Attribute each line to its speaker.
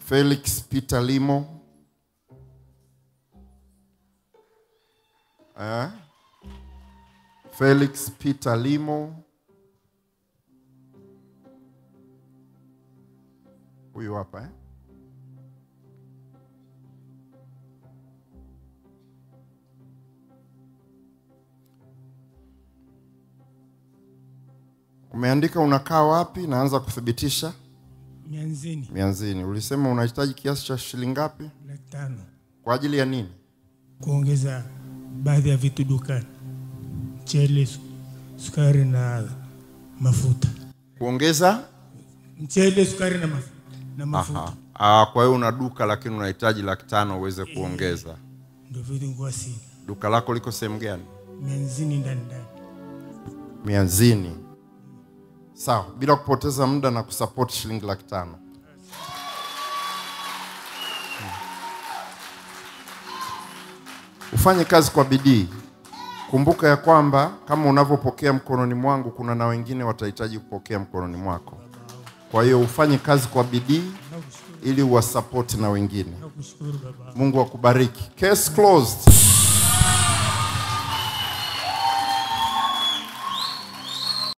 Speaker 1: Felix Peter Limo. Eh? Felix Peter Limo. Huyu hapa eh? Umeandika unakaa wapi? Naanza kuthibitisha.
Speaker 2: mianzini
Speaker 1: Mianzini. Ulisema unahitaji kiasi cha shilingi ngapi?
Speaker 2: laki tano
Speaker 1: Kwa ajili ya nini?
Speaker 2: kuongeza baadhi ya vitu dukani, mchele, su- sukari na mafuta.
Speaker 1: Kuongeza?
Speaker 2: Mchele, sukari na mafuta, na mafuta.
Speaker 1: Aha. Ah, kwa hiyo una duka lakini unahitaji laki tano uweze kuongeza.
Speaker 2: Ndio vitu nikuwa sina
Speaker 1: Duka lako liko sehemu gani?
Speaker 2: mianzini ndani ndani.
Speaker 1: Mianzini. Sawa, bila kupoteza muda na kusupport shilingi laki tano. Ufanye kazi kwa bidii. Kumbuka ya kwamba kama unavyopokea mkononi mwangu, kuna na wengine watahitaji kupokea mkononi mwako. Kwa hiyo ufanye kazi kwa bidii ili uwasapoti na wengine.
Speaker 2: Nakushukuru baba.
Speaker 1: Mungu akubariki. Case closed.